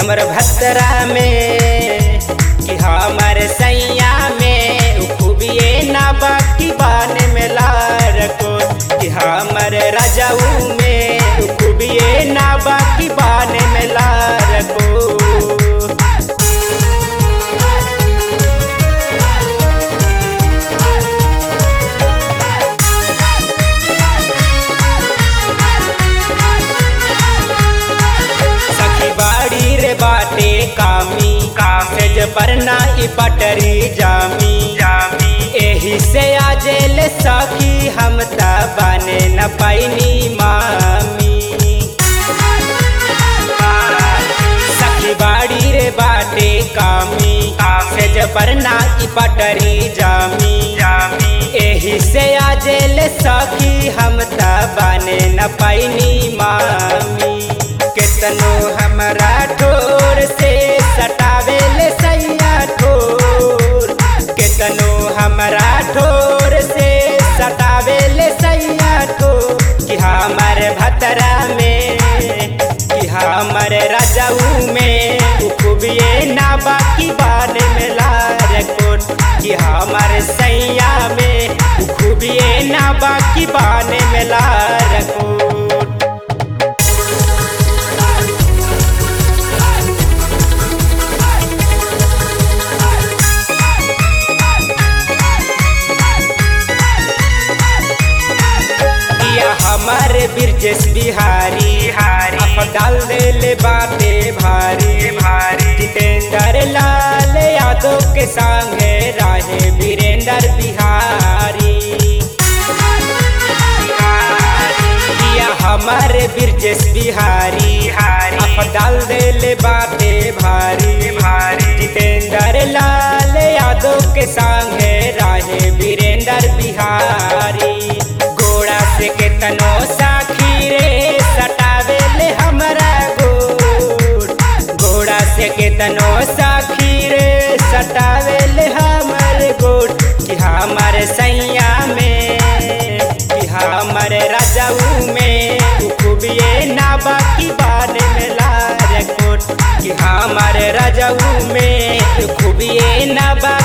हमर भतरा में कि हमर सैया में उ खूबिए ना बाकी बान में लार को कि हमर रजऊ में उ खूबिए ना बाकी बान में लार को सखी बाड़ी रे बाटे कामी काम से पर ना ई पटरी जामी जामी एही से आजे ले सखी हम ता बने न पैनी मामी सखी बाड़ी रे बाटे कामी काम से पर ना ई पटरी जामी जामी एही से आजे ले सखी हम ता बने न पैनी मामी केतनो हमरा ठोर से सटावे ले सैया ठोर केतनो हमरा ठोर से सटावे ले सैया ठोर कि हमर भतरा में कि हमर रजऊ में उ खूबिए ना बाकी बान में लार कोट कि हमर सैया में उ खूबिए ना बाकी बान में लार कोट किया हमार बिरजेश बिहारी हारी अब डाल देले बाटे भारी भारी जितेंद्र लाल यादव के संगे राहे वीरेंद्र बिहारी किया हमार बिरजेश बिहारी हारी अब डाल देले बाटे भारी भारी जितेंद्र लाल यादव के संगे राहे वीरेंद्र बिहारी घोड़ा से केतनो साखी रे सटावे ले हमरा गोड़ घोड़ा से केतनो साखी रे सटावे ले हमर गोड़ कि हमर सैया में कि हमर रजऊ में उ खूबिए ना बाकी बान में लार कोट कि हमर रजऊ में उ खूबिए ना बा